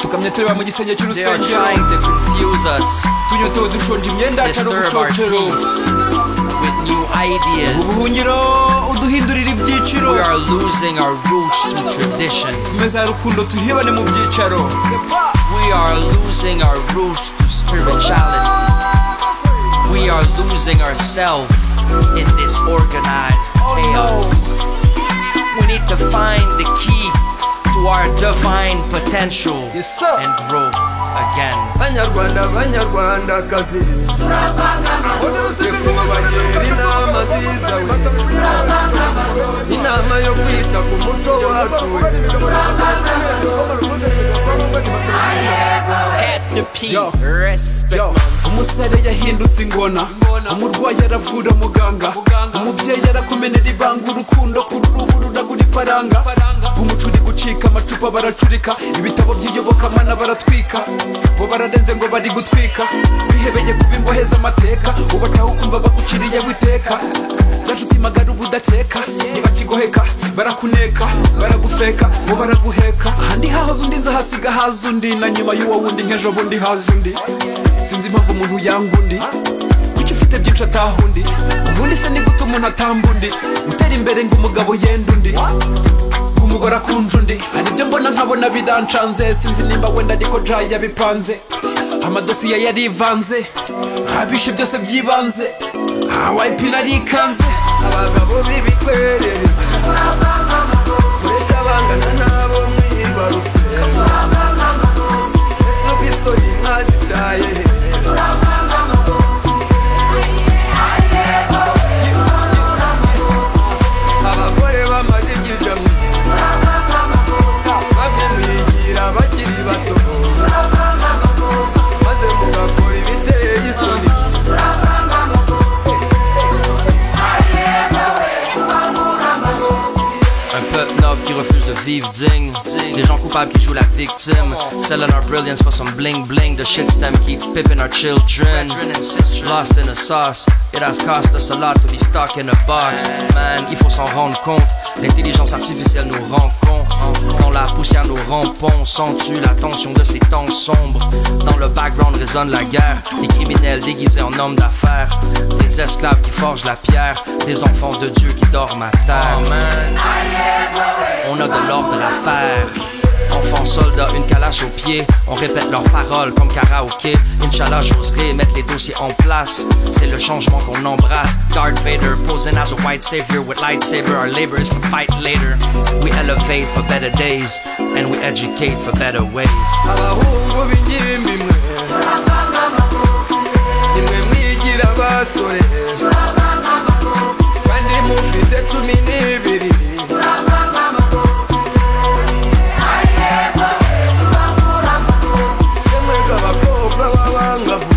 Suka mnie tyła mu gisenya They are cy'urusengero trying to confuse us, tunyotewe dushonje imyenda yacu ari disturb our ubucocero peace with new ideas. ubuhungiro uduhindurira ibyiciro We are losing our roots to traditions. meza ya rukundo tuhibane mu byicaro We are losing our roots to spirituality. We are losing ourselves in this organized chaos. We need to find the key to our divine potential Yes, sir. and grow again. banyarwanda banyarwandakazi tukubagira inama nziza we inama yo kwita ku muco wacu S.P. Yo. Respect. Yo, umusare yahindutse ingona umurwayi aravura muganga umubyeyi arakumenera ibanga urukundo ku ruruhu ruragura ifaranga umuco uri gucika amacupa baracurika ibitabo by'iyobokamana baratwika bo bararenze ngo bari gutwika bihebeye kuba imbohe z'amateka ubataho ukumva baguciriyeho iteka zanshuti magara uba udakeka ntibakigoheka barakuneka baragufeka ngo baraguheka ahandi hahoze undi nza hasiga haza undi na nyuma y'uwo wundi nk'ejo bundi haza undi sinzi impamvu umuntu yanga undi kuki ufite byinshi ataha undi ubundi se ni gute umuntu atamba undi utera imbere ngo umugabo yenda undi ngo umugore akunje undi hari ibyo mbona nkabona bidancanze sinzi nimba wenda ariko jayi yabipanze amadosiye yarivanze abishe byose byibanze awayipi narikanze abagabo b'ibikwerere kureshya bangana nabo mwibarutse ese ubwisoni mwazitaye abagore b'amadigija mwe bamwe mwigira bakiri bato maze mugakora ibiteye isoni Un peuple noble qui refuse de vivre digne. Des gens coupables qui jouent la victime. Selling our brilliance for some bling bling. The shit stem keep pipping our children. Lost in the sauce. It has cost us a lot to be stuck in a box. Man, il faut s'en rendre compte. L'intelligence artificielle nous rend cons. Dans la poussière nous rampons. Sens-tu la tension de ces temps sombres? Dans le background résonne la guerre. Des criminels déguisés en hommes d'affaires. Des esclaves qui forgent la pierre. Des enfants de Dieu qui dorment à terre. Man. On a de l'ordre à faire. Enfants, soldats, une calache au pied. On répète leurs paroles comme karaoké. Inch'Allah, j'oserai mettre les dossiers en place. C'est le changement qu'on embrasse. Darth Vader posing as a white savior with lightsaber. Our labor is to fight later. We elevate for better days. And we educate for better ways. abahungu b'ingimbi mwe nimwe mwigira basore kandi mufite cumi n'ibiri yemwega abakobwa b'abangavu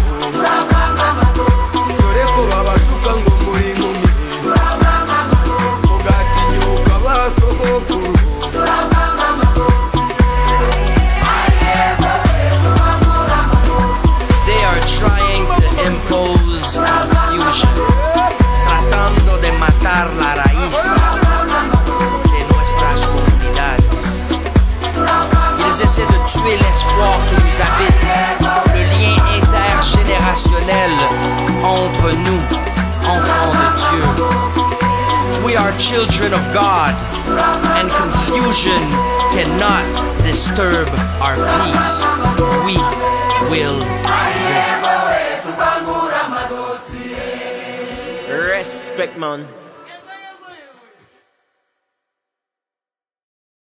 dore ko babashuka ngo muri inkumi mugatinyuka basogokuru They are trying to impose confusion, tratando de matar la raíz de nuestras comunidades. Ils essaient de tuer l'espoir qui nous habite, le lien intergénérationnel entre nous, enfants de Dieu. We are children of God, and confusion cannot disturb our peace. We will Respect, man.